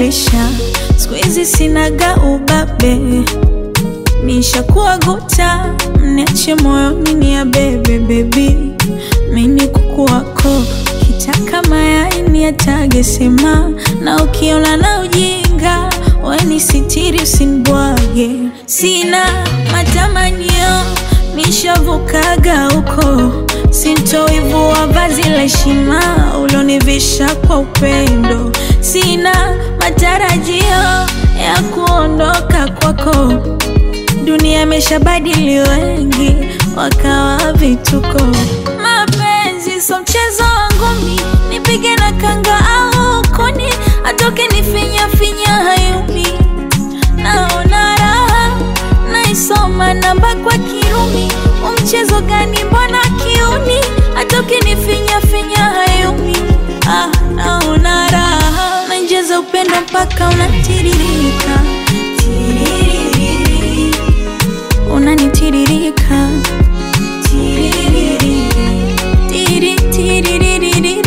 presha, siku hizi sinaga ubabe, nishakuwa guta, mniache moyoni ni ya bebe bebi, mini kuku wako kitaka mayai ni yatage sema, na ukiona na ujinga weni sitiri usinibwage, sina matamanio nishavukaga huko, sintoivua vazi la heshima ulonivisha kwa upendo, sina matarajio ya kuondoka kwako. Dunia imeshabadili wengi wakawa vituko. Mapenzi so mchezo wangu mi, nipige na kanga au kuni, atoke nifinya finya hayumi, naona raha naisoma namba kwa Kirumi. Umchezo gani mbona kiuni, atoke nifinya finya hayumi, ah, naona raha nainjeza upendo mpaka unatiririka Tiririri. unanitiririka Tiririri. Tiri, tiririririri.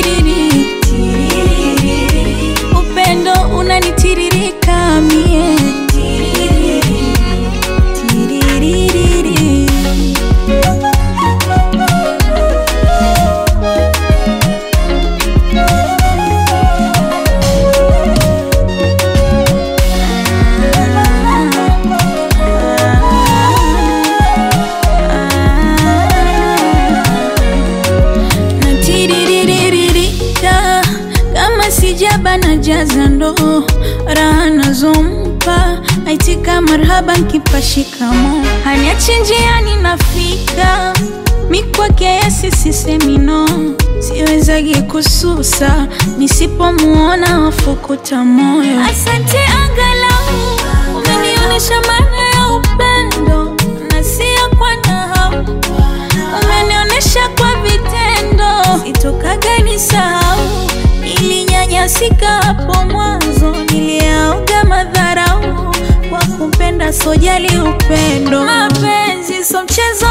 Tiririri. upendo unanitiririka mie Tiririri. Tiririri. natiriririka kama sijaba na jaza ndo raha nazompa aitika marhaba nkipa shikamo haniachi njiani nafika mikwake yesi sisemino siwezagi kususa nisipomuona wafukuta moyo asante angalau umenionyesha maana ya upendo na sio kwa nahau umenionyesha kwa vitendo, sitokaga nisahau. Nilinyanyasika hapo mwanzo, niliaoga madharau kwa kupenda, sojali upendo. Mapenzi so mchezo